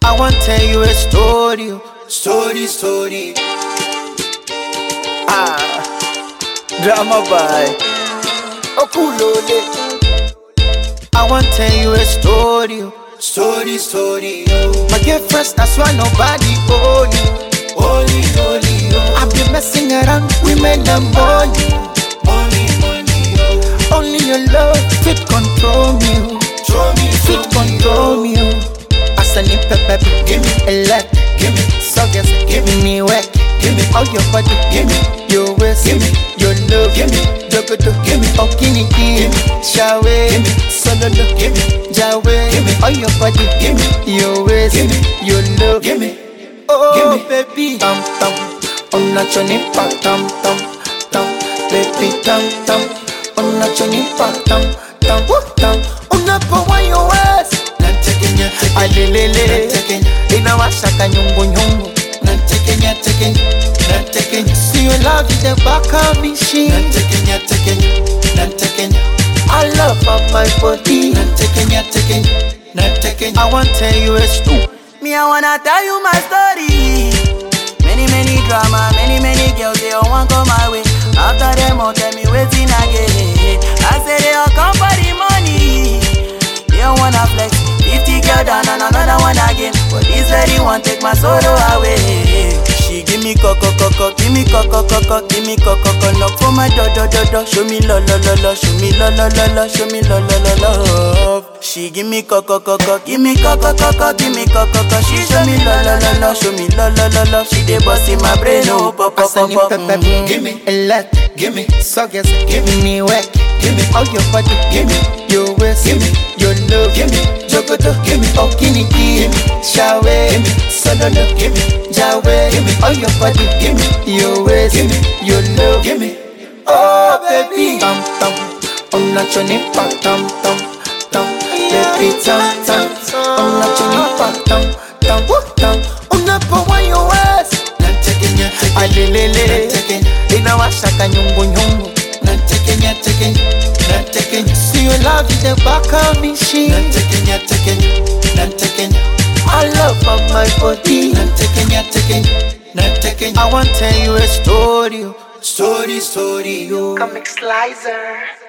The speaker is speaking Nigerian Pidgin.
I want tell you a story, oh. story, story. Ah, drama by Okulole. I want tell you a story, oh. story, story. Oh. My girlfriend, that's why nobody own you. Holy, holy, oh. I've been messing around women and money. Money, money, oh. Only your love fit control me. oh. Fit control me. oh. Asani pepe, give me a leg, give me suckers, give me work, give me all your body, give me your waist, give me your love, give me jogoto, give me okini, give me shawe, give me sololo, give me jawe, give me all your body, give me your waist, give me your love, give me oh baby, tam tam, on a choni pa tam tam tam, baby tam tam, on a choni pa tam tam tam, on a pa wa your waist. alelele inawashaka nyungunyungu siyo love is the back of machine I love of my body I want tell you a story Me, I wanna tell you my story. Many, many drama, many, many girls, they all want come my way. After them, all tell me waiting again. I say they all come for the money. They all wanna flex. 50 girl down and another one again. But this lady want take my sorrow away. She give me coco coco, give me coco coco, give me coco coco. Knock for my do do do do. Show me lo lo lo lo, show me lo lo lo lo, show me lo lo lo love. She give me coco coco, give me coco coco, give me coco coco. She show me lo lo lo lo, show me lo lo lo lo. She dey bust in my brain, oh pop pop pop Asani pop. pepe, Mhm. give me a lot, give me suckers, give me work, give me all your body, give me your waist, give me your love, give me jogoto, give me okini, give me shawe, give me sololo, give me jawe, give me all your body, give me your waist, give me your love, give me oh baby, tam tam, on a choni pa tam tam tam, baby tam tam, on a choni pa tam tam tam, on a pa wa your waist alelele inawashaka nyungunyungu siyo love is the back of machine I love of my body I want tell you a story oh. story story oh. Comic Slicer.